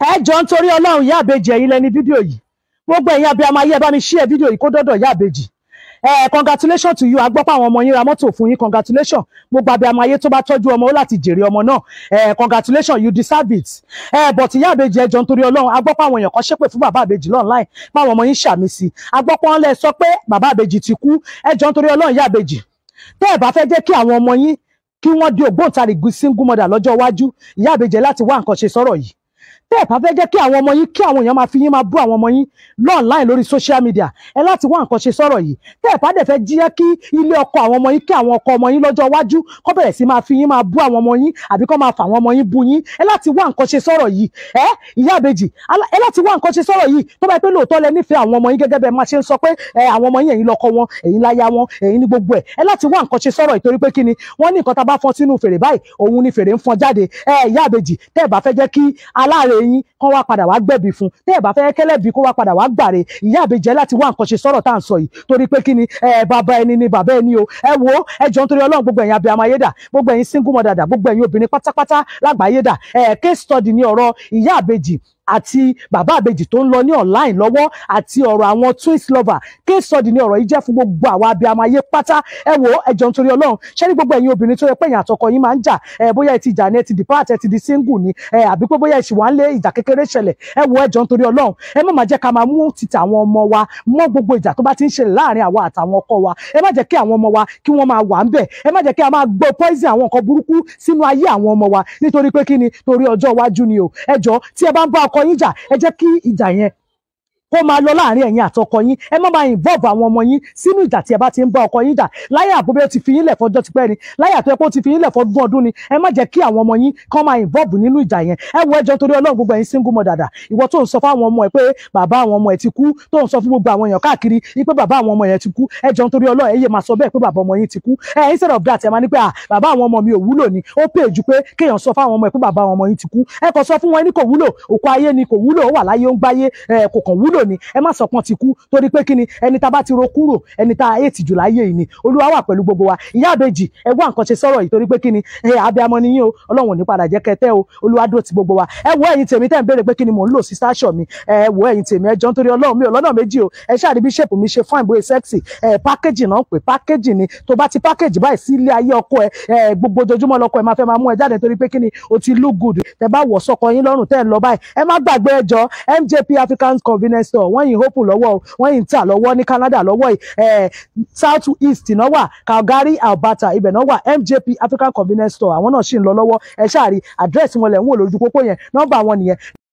ẹ jọ ń torí ọlọ́run ìyá àbèjì ẹ̀yin lẹni fídíò yìí gbogbo ẹ̀yin abiyamọ ayé ẹ bá mi share fídíò yìí kó dọ́dọ̀ ìyá àbèjì ẹ congratulation to you a gbọ́ pé àwọn ọmọ yín ra mọ́tò fún yín congratulation gbogbo abiyamọ ayé tó bá tọ́jú ọmọ ó láti jèrè ọmọ náà ẹ congratulation you deserve it ẹ but ìyá àbèjì ẹ jọ ń torí ọlọ́run a gbọ́ pé àwọn èèyàn kan ṣépè fún bàbá àbèjì online báwọn ọmọ yín ṣàmì sí a gbọ́ pé wọ́n lẹ sọ pé bàbá àbèjì ti kú ẹ jọ ń torí ọlọ́run ìyá àbèjì tẹ́ ẹ bá fẹ́ jẹ́ kí àwọn ọmọ yín kí wọ́n di ògbóǹtarìgì single mother lọ́jọ́ iwájú ìyá àbèjì láti wá nǹkan ṣe sọ́rọ̀ yìí tẹ́ ẹ̀ bá fẹ́ jẹ́ kí àwọn ọmọ yín kí àwọn èèyàn máa fi yín máa bú àwọn ọmọ yín lọ́ọ̀láìn lórí social media ẹ láti wá nǹkan ṣe sọ̀rọ̀ yìí tẹ́ ẹ̀ bá dẹ̀ fẹ́ jíyẹ́ kí ilé ọkọ àwọn ọmọ yín kí àwọn ọkọ ọmọ yín lọ́jọ́ iwájú kọ́ bẹ̀rẹ̀ sí máa fi yín máa bú àwọn ọmọ yín àbí kọ́ máa fà àwọn ọmọ yín bú yín ẹ láti wá nǹkan ṣe sọ̀rọ̀ yìí ẹ ìyá àbèjì ẹ láti wá nǹkan ṣe sọ̀rọ̀ yìí tó bá yẹ pé lóòótọ́ lẹ nífẹ̀ẹ́ àwọn ọmọ yín gẹ́gẹ́ bẹ́ẹ̀ máa ṣe ń sọ pé ẹ àwọn ọmọ yín ẹ̀yin lọ́kọ wọn ẹ̀yin láya wọn ẹ̀yin ní gbogbo ẹ̀ ẹ láti wá nǹkan ṣe sọ̀rọ̀ ìtorí pé kí ni wọ́n ní nǹkan tá a bá fọ́n sínú fèrè báyìí òun ni fèrè ń fọ́n jáde ẹ ìyá àbèjì tẹ́ ẹ̀ bá fẹ́ jẹ́ kí aláàrẹ yín kán wá padà wá gbẹ̀bí fún tẹ́ ẹ̀ bá fẹ́ kẹ́lẹ́bí kó wá padà wá gbàre ìyá àbèjẹ́ láti wá nǹkan ṣe sọ̀rọ̀ tá à ń sọ yìí torí pé kí ni ẹ bàbá ẹni ni bàbá ẹni o ẹ wo ẹ jọ nítorí ọlọ́run gbogbo ẹ̀yin abiyamọ ayé dà gbogbo ẹ̀yin single mother dà gbogbo ẹ̀yin obìnrin pátápátá lágbàáyé dà ẹ case study ni ọ̀rọ̀ ìyá àbèjì àti bàbá àbèjì tó ń lọ ní online lọ́wọ́ àti ọ̀rọ̀ àwọn twins lover case study ni ọ̀rọ̀ yìí jẹ́ fún gbogbo àwọn abiyamọ ayé pátá ẹ wo ẹ jọ nítorí ọlọ́run ṣé ní gbogbo ẹ̀yin obìnrin tó yẹ pé ẹ̀yin àtọkọ yín máa ń jà ẹ bóyá ẹ ti jà ní ẹ ti depart ẹ ti di single ni ẹ àbí pé bóyá ẹ ṣì wà ń lé ìjà kékeré ṣẹlẹ̀ ẹ wo ẹ jọ nítorí ọlọ́run ẹ má máa jẹ́ ká máa mú títà àwọn ọmọ wa mọ́ gbogbo ìjà tó bá ti ń ṣẹlẹ̀ láàrin àwa àtàwọn ọkọ wa ẹ má jẹ́ kí àwọn ọmọ wa kí wọ́n máa wà ń bẹ̀ ẹ má jẹ́ kí a máa gbọ́ poison àwọn nǹkan burúkú sínú ayé àwọn ọmọ wa nítorí pé kí ni torí ọjọ́ iwájú ni o ẹ jọ tí ẹ bá ń bá ọkọ yín jà ẹ jẹ́ kí ìjà yẹn kó máa lọ láàrin ẹ̀yin àtọkọ yín ẹ má máa involve àwọn ọmọ yín sínú ìjà tí ẹ bá ti ń bá ọkọ yín jà láyé àbúbẹ́ ti fi yín lẹ̀ fọjọ́ tipẹ́ ni láyé àtọ́ ẹ̀pọ̀ ti fi yín lẹ̀ fọdún ọdún ni ẹ má jẹ́ kí àwọn ọmọ yín kán máa involve nínú ìjà yẹn ẹ wo ẹjọ́ torí ọlọ́run gbogbo ẹ̀yin single mother dàdà ìwọ tó ń sọ fáwọn ọmọ ẹ pé bàbá àwọn ọmọ ẹ ti kú tó ń sọ fún gbogbo àwọn èèyàn káàkiri pé bàbá àwọn ọmọ yẹn ti kú ẹjọ́ torí ọlọ́run ẹ yé máa sọ bẹ́ẹ̀ pé bàbá ọmọ yín ti kú ẹ instead of that ẹ máa ní pé à bàbá àwọn ọmọ mi ò wúlò ni ó pè jù pé kéèyàn sọ fáwọn ọmọ ẹ pé bàbá àwọn ọmọ yín ti kú ẹ kàn sọ fún wọn ẹni kò wúlò òkú ayé ni kò wúlò ó wà láyé ó ń gbáyé ẹ kò kàn wúlò ni ẹ má sọ pọ́n ti kú torí pé kí ni ẹni tá a bá ti ro kúrò ẹni tá a ètì jù láyé yìí ni olúwa wà pẹ̀lú gbogbo wa ìyá àbèjì ẹ wá nǹkan ṣe sọ̀rọ̀ yìí torí pé kí ni ẹ abiyamọ ni yín o ọlọ́run ò ní padà jẹ́ kẹtẹ́ o olúwa dúró ti gbogbo wa ẹ wo ẹ̀yin tèmi tẹ́ ń béèrè pé kí ni mò ń lò sí sáṣọ mi ẹ wo ẹ̀yin tèmi ẹ jọ nítorí ọlọ́run mi ò lọ́nà méjì o ẹ ṣáà rí bí ṣèpù mi ṣe fine bóyá sexy ẹ pákéjì náà ń pè pákéjì ni tó bá ti pákéjì báyìí sí ilé ayé ọkọ ẹ ẹ gbogbo ojoojúmọ́ lọkọ ẹ máa fẹ́ máa mú ẹ jáde torí pé kí ni o ti look good tẹ bá wọ̀ sọkọ yín lọ́rùn tẹ́ ẹ lọ báyìí ẹ má gbàgbé ẹjọ́ MJP African Convenience Store wọ́n yìí hope lọ́wọ́ o wọ́n yìí ń tà lọ́wọ́ ní Canada lọ́wọ́ yìí eh, South East náà wà Calgary Alberta ibẹ̀ náà wà MJP African Convenience Store àwọn náà sì ń lọ lọ́wọ́ ẹ ṣáà rí àdírẹ́sì wọn lẹ̀ ń wò lójú pópó yẹn nọ́mbà wọn nìyẹn